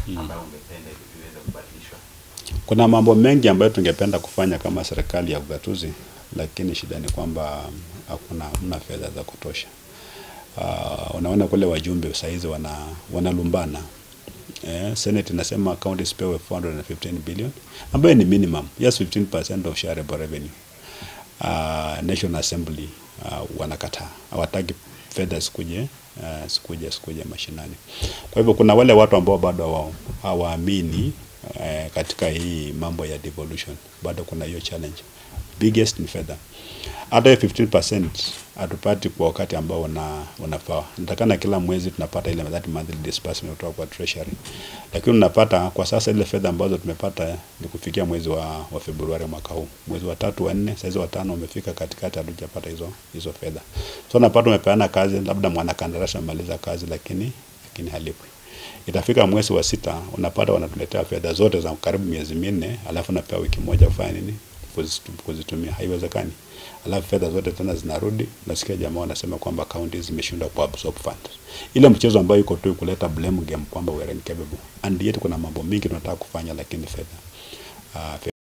ambayo ungependa iweze kubadilishwa? Kuna mambo mengi ambayo tungependa kufanya kama serikali ya ugatuzi, lakini shida ni kwamba hakuna hamna fedha za kutosha. Uh, unaona kule wajumbe saizi wana wanalumbana. Eh, Senate inasema counties pewe 415 billion ambayo ni minimum. Yes, 15% of shareable revenue. Uh, National Assembly uh, wanakataa. Hawataki fedha sikuje uh, sikuje sikuje mashinani. Kwa hivyo kuna wale watu ambao bado hawa- hawaamini eh, katika hii mambo ya devolution, bado kuna hiyo challenge. Biggest ni fedha. Hata hiyo 15% hatupati kwa wakati ambao una unafaa. Natakana kila mwezi tunapata ile that monthly disbursement kutoka kwa treasury, lakini unapata kwa sasa ile fedha ambazo tumepata ni kufikia mwezi wa, wa Februari mwaka huu, mwezi wa tatu wa nne, saizi wa tano umefika katikati, hatujapata hizo hizo fedha. So unapata umepeana kazi, labda mwanakandarasi amaliza kazi, lakini lakini halipwi itafika mwezi wa sita unapata wanatuletea fedha zote za karibu miezi minne, alafu napewa wiki moja kufanya nini? Kuzitu- Kuzitumia. Haiwezekani. Alafu fedha zote tena zinarudi, nasikia jamaa wanasema kwamba counties zimeshindwa ku absorb funds. Ile mchezo ambayo iko tu kuleta blame game kwamba we are incapable, and yet kuna mambo mingi tunataka kufanya, lakini fedha uh,